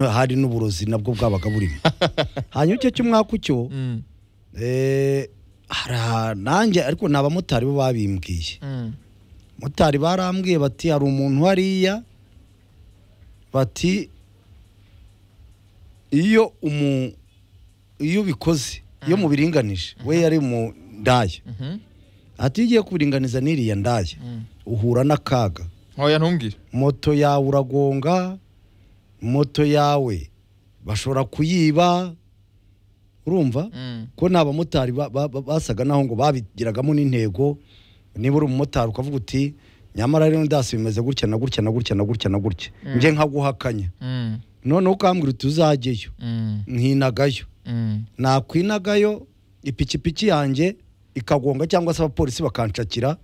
hari n'uburozi nabwo bwabaga burimo hanyuma icyo cy'umwaka cyo Mm, hari aha- nanjye ariko ni abamotari bo babimbwiye mm, motari barambwiye bati hari umuntu hariya bati iyo umu iyo ubikoze iyo mubiringanije we yari mu ndaya mhm, ati iyo ugiye kubiringaniza n'iriya ndaya mm. uhura n'akaga Oya ntumbwire moto yawe uragonga moto yawe bashobora kuyiba urumva Mm, ko ni abamotari ba- ba- ba- basaga naho ngo babigiragamo n'intego niba uri umumotari ukavuga uti nyamara rero ndasi bimeze gutya na gutya na gutya na gutya na gutya Mm. nje nkaguhakanya mm, noneho ukambwira uti uzajyeyo mm, nkinagayo mm. nakwinagayo ipikipiki yanjye ikagonga cyangwa se abapolisi bakanshakira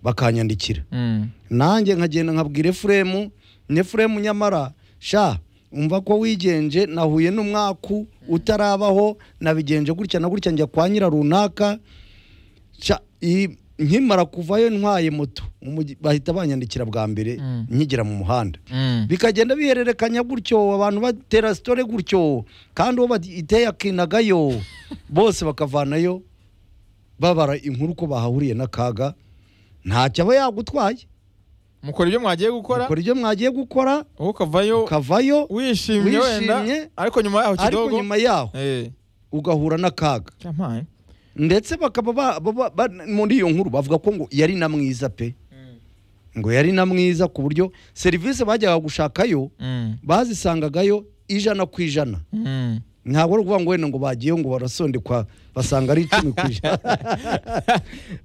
bakanyandikira Mm, nanjye nkagenda nkabwira efuremu ni efuremu nyamara sha umva ko wigenje nahuye n'umwaku utarabaho nabigenje gutya na gutya njya kwa nyira runaka sha i- nkimara kuvayo ntwaye moto umugi- bahita banyandikira bwa mbere Mm. nkigera mu muhanda mm, bikagenda bihererekanya gutyo abantu batera sitore gutyo kandi uwo bateye akinagayo bose bakavanayo babara inkuru ko bahahuriye n'akaga ntacyo aba yagutwaye mukora ibyo mwagiye gukora ukora ibyo mwagiye gukora wowe ukavayo ukavayo wishimye wenda wishimye, ariko nyuma yaho ariko kidogo nyuma yaho eh ugahura n'akaga cyampaye ndetse bakaba ba- ba- ba- ba- muri iyo nkuru bavuga ko ngo yari na mwiza pe Mm, ngo yari na mwiza ku buryo serivisi bajyaga gushakayo mm, bazisangagayo ijana ku ijana mm. ntabwo ari ukuvuga ngo wenda ngo bagiye ngo barasondekwa basanga ari icumi ku ijana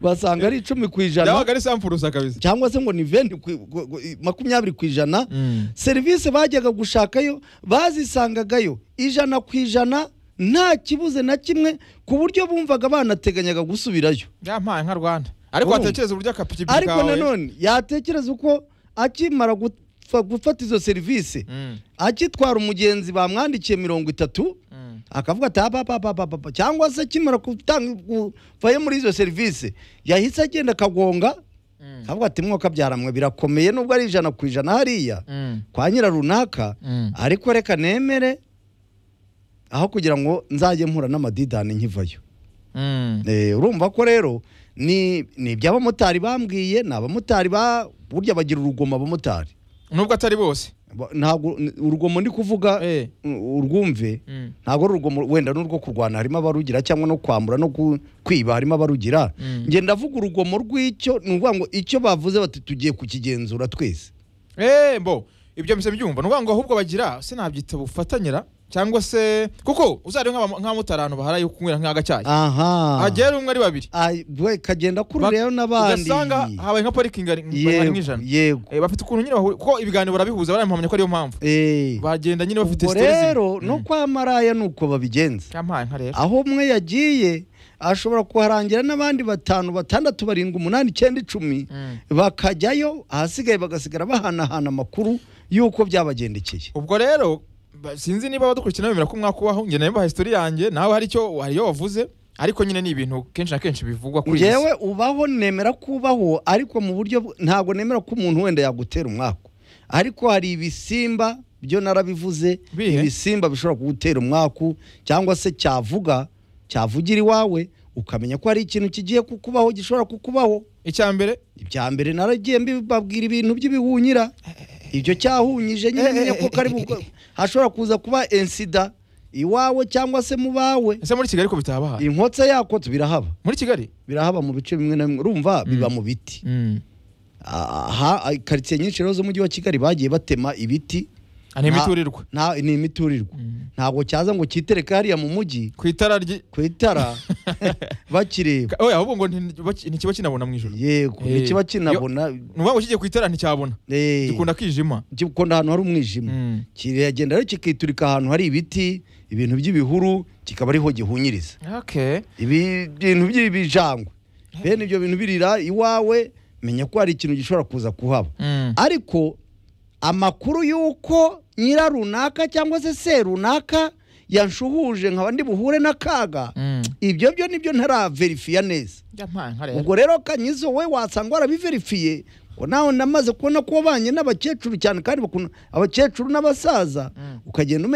basanga ari icumi ku ijana byabaga ari sampurusa kabisa cyangwa se ngo ni venti ku- ku- ku- makumyabiri ku ijana Mm, serivisi bajyaga gushakayo bazisangagayo ijana ku ijana nta kibuze na kimwe ku buryo bumvaga banateganyaga gusubirayo byampaye nka rwanda ariko Urumva? watekereza uburyo akapikipiki kawe ariko nanone yatekereza uko akimara gupfa- gufata izo serivisi Mm, akitwara umugenzi bamwandikiye mirongo itatu mm, akavuga ati apapapapapa cyangwa se akimara gutanga kuvayo muri izo serivisi yahise agenda akagonga mm, akavuga ati mwakabyaramwe birakomeye nubwo ari ijana ku ijana hariya mm, kwa nyira runaka mm. ariko reka nemere aho kugira ngo nzajye mpura n'amadidani nkivayo Mm, Eh, urumva ko rero ni ni iby'abamotari bambwiye ni abamotari ba burya bagira urugomo abamotari nubwo atari bose Ba- ntabwo n- urugomo ndi kuvuga Eh, u- urwumve mm, ntabwo ari urugomo wenda n'urwo kurwana harimo abarugira cyangwa no kwambura no ku- kwiba harimo abarugira Mm. ngenda ndavuga urugomo rw'icyo ni ukuvuga ngo icyo bavuze bati tugiye kukigenzura twese Eh, mbo ibyo mpise mbyumva ni ukuvuga ngo ahubwo bagira sinabyita bufatanyira cyangwa se kuko uzari nk'abamotari ahantu bahara yo kunywera nk'agacyayi aha hagera umwe ari babiri Ay, we kagenda kururirayo n'abandi ugasanga habaye nka parikingi ari- bari yego nk'ijana yego Eh, bafite ukuntu nyine bahura kuko ibiganiro barabihuza baramuhamya ko ariyo mpamvu Eh, bagenda nyine bafite ubwo stress imwe. rero no Mm. kwa maraya ni uko babigenza cyampaye nka rero aho umwe yagiye ashobora kuharangira n'abandi batanu batandatu barindwi umunani icyenda icumi Mm. bakajyayo ahasigaye bagasigara bahanahana amakuru y'uko byabagendekeye ubwo rero ba- sinzi niba abadukurikirana bemera ko umwaka ubaho njye nawe historia yanjye nawe hari icyo hari iyo wavuze ariko nyine ni ibintu kenshi na kenshi bivugwa kuri iyi ngewe si ubaho nemera ko ubaho ariko mu buryo bw- ntabwo nemera ko umuntu wenda yagutera umwaku ariko hari ibisimba byo narabivuze Bihe? ibisimba bishobora kugutera umwaku cyangwa se cyavuga cyavugira iwawe ukamenya ko hari ikintu kigiye kukubaho gishobora kukubaho icya mbere ibya mbere naragiye mbibabwira ibintu by'ibihunyira ibyo cyahunyije nyine Eh, eh, menya ko eh, kari eh, bu- eh, hashobora kuza kuba ensida iwawe cyangwa se mu bawe ese muri kigali ko bitabahara inkotsa yakotse birahaba muri kigali birahaba mu bice bimwe na bimwe urumva biba mu biti mm. aha ah, karitsiye nyinshi rero z'umujyi wa kigali bagiye batema ibiti ni Nta- imiturirwa nta- ni imiturirwa Mm. ntabwo cyaza ngo cyitereke hariya mu mujyi ku itara ryi ku itara bakireba Ka- oya ahubwo ngo nti- ntikiba kinabona mu ijoro yego Eh, ntikiba kinabona ni ukuvuga ngo kigiye ku itara nticyabona eh, gikunda kwijima gikunda ahantu hari umwijima Mm. kiragenda rero kikiturika ahantu hari ibiti ibintu by'ibihuru kikaba ariho gihunyiriza okay ibi bintu by'ibijangwe bene ibyo bintu birira iwawe menya ko hari ikintu gishobora kuza kuhaba mm. ariko amakuru y'uko nyira runaka cyangwa se se runaka yanshuhuje nkaba ndi buhure n'akaga Mm. ibyo byo nibyo ntaraverifiya neza Byampaye nka rero ubwo rero kanyizo we wasanga warabiverifiye ngo nawe namaze kubona ko wabanye n'abakecuru cyane kandi bakunda abakecuru n'abasaza ukagenda umenya